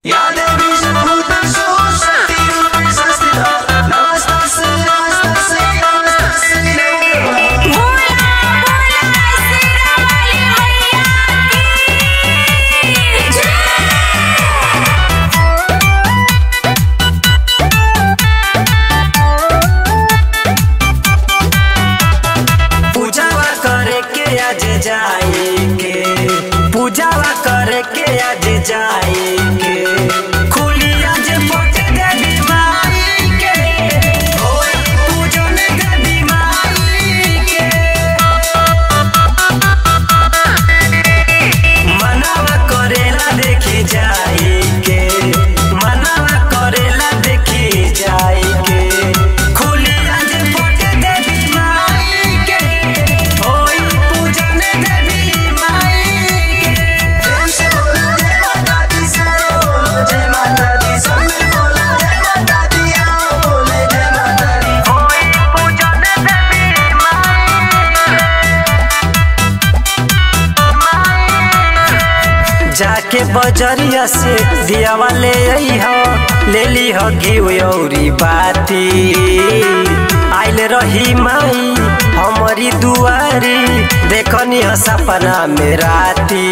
बजरिया से दियावा ले अइह ले लीह घिउ अउरी बाती आइल रही माई हमारी दुआरी देखनी ह सपना में राती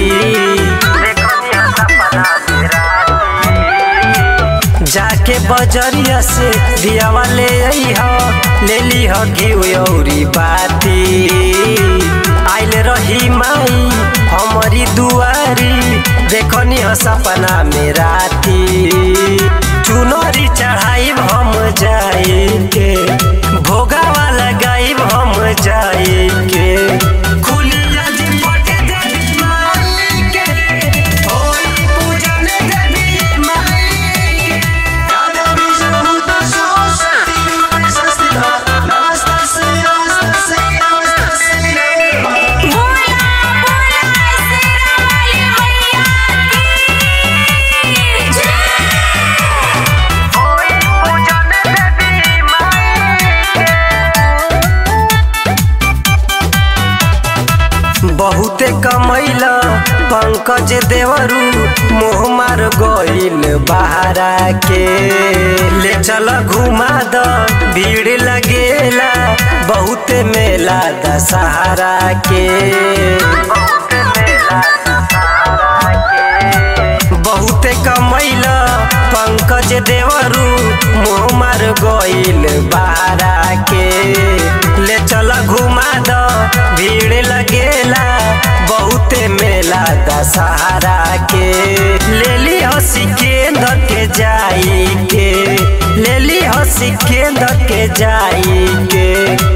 देखनी ह सपना में राती जाके बजरिया से दियावा ले अइह ले लीह घिउ अउरी बाती आइल रही माई हमारी दुआरी देखनी ह सपना में राती चुनरी चढ़ाइब हम जाई के भोगावा लगाइब हम जाई के खुलिया जी पट देवी माई के होई पूजन देवी माई के भोला भोला शेरा वाली मैया की जय बहुते कमैला पंकज देवरू मोह मार गइल बहारा के ले चल घुमा द भीड़ लगेला बहुते मेला दशहरा के बहुते कमैला पंकज देवरू मोह मार गइल बहारा के ले चल घुमा द भीड़ लगेला बहुते मेला दशहरा के ले ली हसी केंद्र के जाई के ले ली हसी केंद्र के जाई के